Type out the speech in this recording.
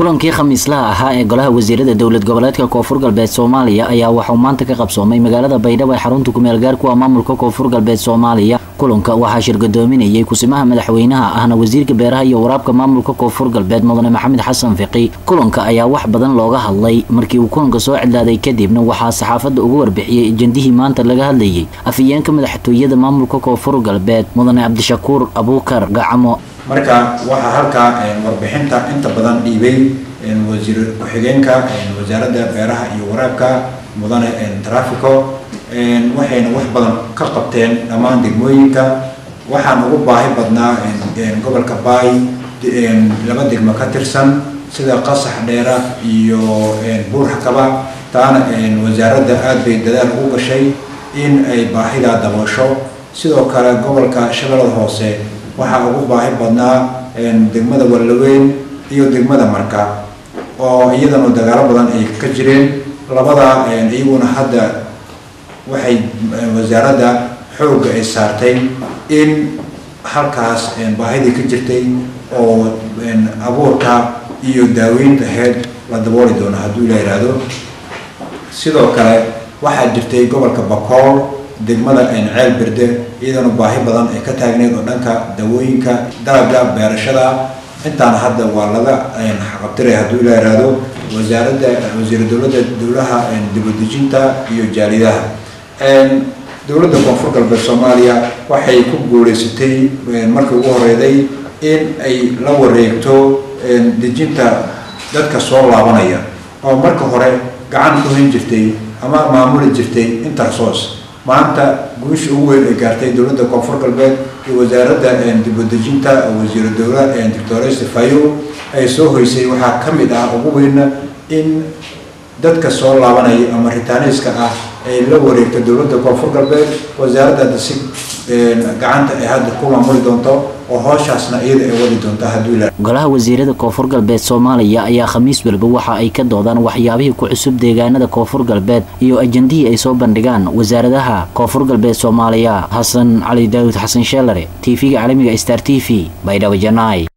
kulankii khamiislaha ahaa ee golaha wasiirada dowlad goboleedka koonfur galbeed soomaaliya ayaa waxauu maanta ka qabsoomay magaalada baydhabo ee xarunta kumeel gaarku ah maamulka koonfur galbeed soomaaliya kulanka waxaa shirgadoominayay kusimaha madaxweynaha ahna wasiirka beeraha iyo waraabka maamulka koonfur galbeed mudane maxamed xasan fiqi kulanka ayaa wax badan looga hadlay markii uu kulanka soo cidlaaday kadibna waxaa saxaafadda ugu warbixiyey ejendihii maanta laga hadlayay afhayeenka madaxtooyada maamulka koonfur galbeed mudane cabdishakuur abuukar gacamo marka waxaa halkaa warbixinta inta badan dhiibay wasiir ku-xigeenka wasaaradda beeraha iyo waraabka mudane trafico waxayna wax badan ka qabteen dhammaan degmooyinka waxaan ugu baahi badnaa gobolka baay laba degmo ka tirsan sida qasax dheera iyo buurxakaba taana wasaaradda aada bay dadaal ugu gashay in ay baahidaa daboosho sidoo kale gobolka shabeellada hoose waxaa ugu baahi badnaa degmada wallaweyn iyo degmada marka oo iyadana dagaalo badan ay ka jireen labada iyaguna hadda waxay wasaaradda xoogga ay saartay in halkaas baahidii ka jirtay oo abuurka iyo daaweynta aheyd la dabooli doono hadduu ila yidhaahdo sidoo kale waxaa jirtay gobolka bakool degmada ceel berde iyadana baahi badan ay ka taagneyd oo dhanka dawooyinka dalabka beerashada intaana hadda waa laga xaqabtiray hadduu ila yidhaahdo wasaaradda wasiir dowladda dowlaha dibadejinta iyo jaalidaha dowladda koonfur galbeed soomaaliya waxay ku guuleysatay markii ugu horeyday in ay la wareegto dejinta dadka soo laabanaya oo marka hore gacan ku hin jirtay ama maamuli jirtay intersos maanta guusha ugu weyn ay gaartay dowladda koonfur galbeed iyo wasaaradda dibadejinta wasiiru dowla doctor stefayo ay soo hoysay waxaa ka mid ah ugu weynna in dadka soo laabanaya ama ritaaniiska ah ay la wareegto dowladda koonfur galbeed wasaaradda hadda si gacanta ay hadda ku maamuli doonto oo hooshaasna iyada ay wadi doonto hadduu ila golaha wasiirada koonfur galbeed soomaaliya ayaa khamiis walba waxa ay ka doodaan waxyaabihii ku cusub deegaanada koonfur galbeed iyo ajendihii ay soo bandhigaan wasaaradaha koonfur galbeed soomaaliya xasan cali daawud xasan sheelare t v-ga caalamiga star t v baydhabo janaay